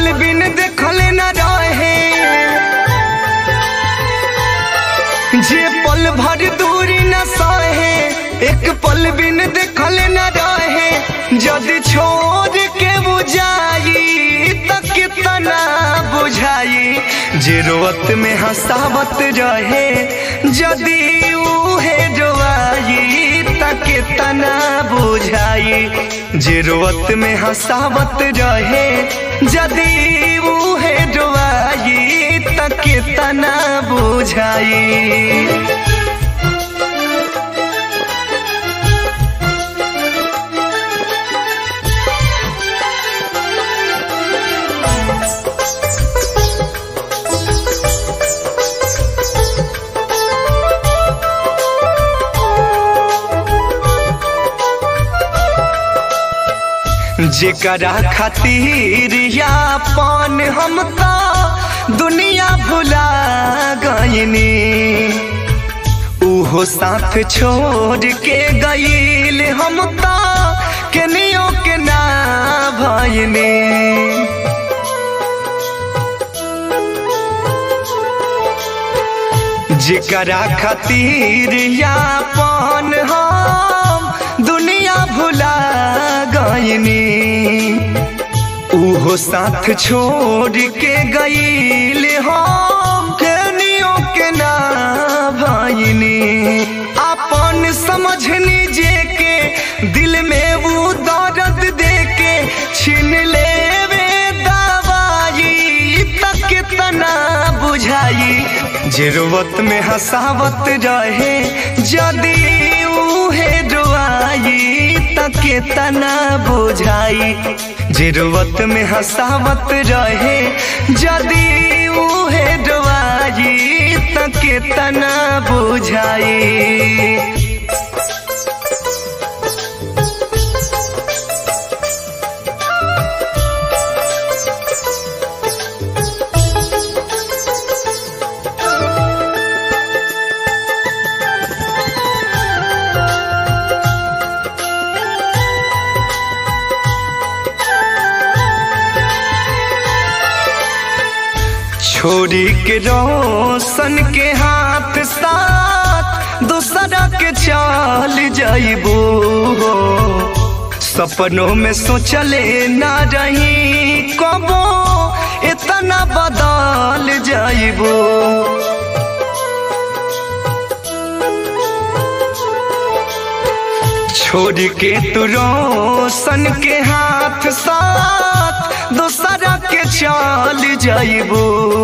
पल बिन देखल न रहे जे पल भर दूरी न सहे एक पल बिन देखल न रहे जदि छोड़ के बुझाई त कितना बुझाई जे रोवत में हंसावत रहे जदि उहे रोआई त कितना बुझाई जे रोवत में हंसावत रहे जदि उहे रोआई त कितना बुझाई जेकरा खातिर यापन हम तो दुनिया भुला गईनी उहो साथ छोड़ के गईल हम तो केनियो के ना भईनी जेकरा खातिर यापन हम दुनिया भुला गईनी उहो साथ छोड़ के गईल हम केनियो के ना भईनी अपन समझनी जे के दिल में वो दर्द दे के छीन लेवे दवाई तक कितना बुझाई जरूरत में हंसावत रहे जदि उहे रोआई त कितना बुझाई जरूरत में हंसावत रहे जदि उहे रोआई त कितना बुझाई छोरी के रोशन के हाथ साथ दूसरा के चल जाइबो सपनों में सोचले ना रही कबो इतना बदल जाइबो छोड़ के तू रोशन के हाथ साथ दूसरा के चल जाइबो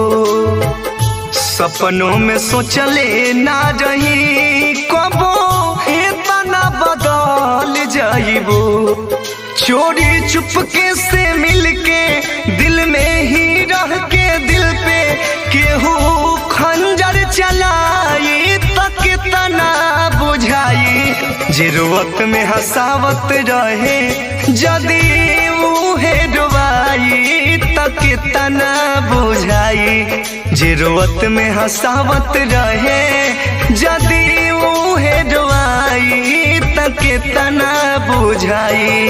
सपनों में सोचले ना रही कबो इतना बदल जाइबो चोरी चुपके से मिलके दिल में ही रह के दिल पे केहू खंजर चलाई तक कितना बुझाई जरूरत में हंसावत रहे जदि उहे डुबाई त कितना बुझाई जरूरत में हंसावत रहे जदि उहे डुबाई त कितना बुझाई